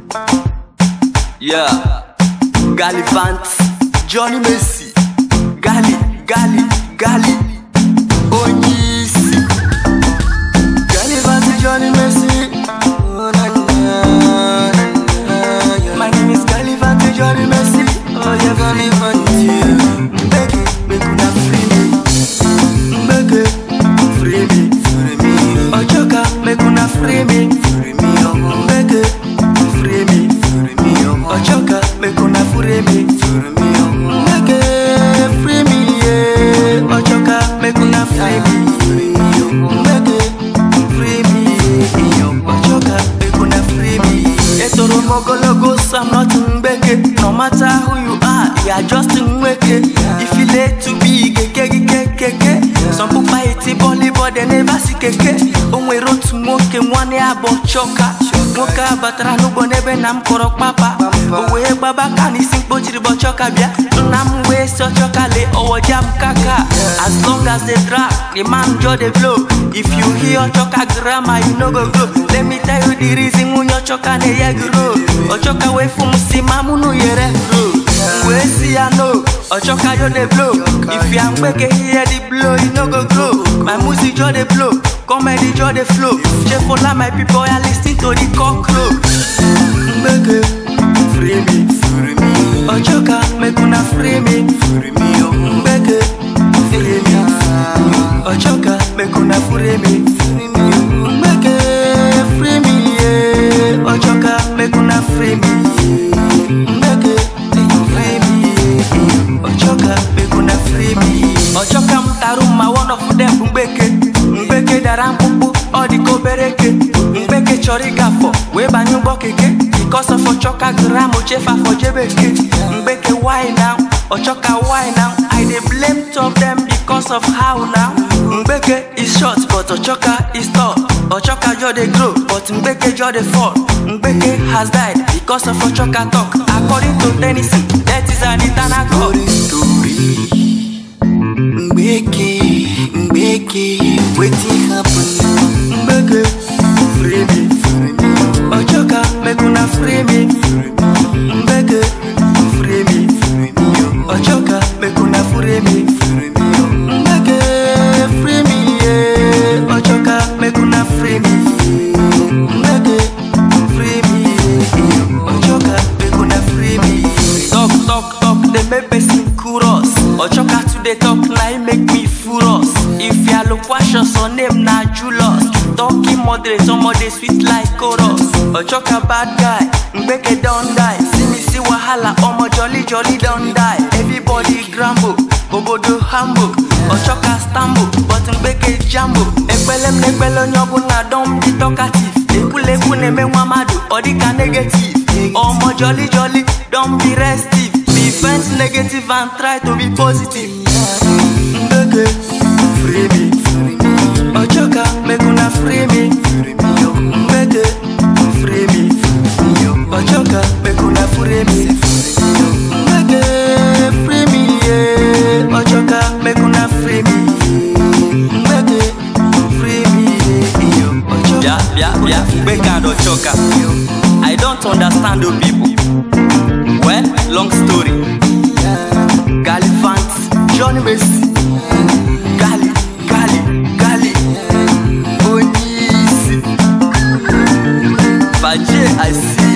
Yeah. Gallivant, Johnny Messi, Gali, Gali, Gali, Onyisi. Gallivant, Johnny Messi. Oh, na, na, na, na. My name is Gallivant, Johnny Messi. Oh, yeah, Gallivant. Mbeke, make una free me. Mbeke, free me, free me. Ochoka, make una free me. Free me, oh. Mbeke, free me, free me, oh. Ochoka, make una free me. Free me, oh. Mbeke, free me, yeah. Ochoka, make una free me. Free me, oh. Mbeke, free me, yeah. Ochoka, make una free me. Etoro mogologo, so I'm not Mbeke. No matter who you are, you are just Nweke. If you late to be keke keke keke. Some people iti boli but they never see keke. Onwe rotu nwoke nwanne ya bụ choka. Nwoke a batara n'ugbo n'ebe nna m kọrọ kpapa. O wee gbaba ka n'isi mkpochiri bụ choka bịa. Nna m wee sị ọchoka lee ọwọ jam kaka. As long as they drag, the man just dey blow. If you hear ọchoka grammar, you no go grow. Let me tell you the reason nwunye ọchoka na-enye gị roll. Ọchoka wee fụ m si ma mụ nụ yere roll. wee see ya no ọchọka yo dey blow if ya mgbeke hear the blow you no go grow my music just dey blow comedy just dey flow chefola my people ya lis ten to the cockroach. mgbeke free me free me ọchọka make una free me free me o mgbeke free me ọchọka make una free me free me mgbeke free me yeah. ọchọka make una free me mgbeke free me ọchọka make una free me ọchọka m tara ma one of them bụ mgbeke mgbeke dara mkpụkpụ ọ dị ka obere eke mgbeke chọrọ ịgafọ wee banye ụgbọ keke because of ọchọka gram chefa for jebeke mgbeke why now ọchọka why now i dey blame two of them because of how now mgbeke is short but ọchọka is tall ọchọka just dey grow but mgbeke just dey fall mgbeke has died because of ọchọka talk according to tennessee that is an internal call. Mbeke, Mbeke, wetin happen? Mbeke, free me, free me. Ochoka, make una free me. Mbeke, free me, free me. Ochoka, make una free me. Mbeke, free me, yeah. Ochoka, make una free me. Mbeke, free me, yeah. Ochoka, make una free me. Talk, talk, talk, they make person curious. Ochoka today talk, now it make me furious. If ya look questions, her name na Julius. Talking moderate, somebody sweet like chorus. Ochoka bad guy, Mbeke don't die. See me see wahala, omo jolly jolly don't die. Everybody grumble, obodo humble. Ochoka stumble, but Mbeke jambo. Ekpelem nekpele onye ọbụla dom dị talkative. Ekwulekwu na-eme nwa mmadụ, ọ dịka negative. Omo jolly jolly, don't be restive. Be vent negative and try to be positive. Mbeke, free me. Ochoka, make una free me. Mbeke, free me. Ochoka, make una free me. Mbeke, free me, yeah. Ochoka, make una free me. Mbeke, free me, yeah. Ochoka, Yeah, yeah, yeah. Mbeke and Ochoka. I don't understand you people. Well, long story. Gallivant, Johnny Messi. Gali, Gali, Gali. Onyisi. Faje, I see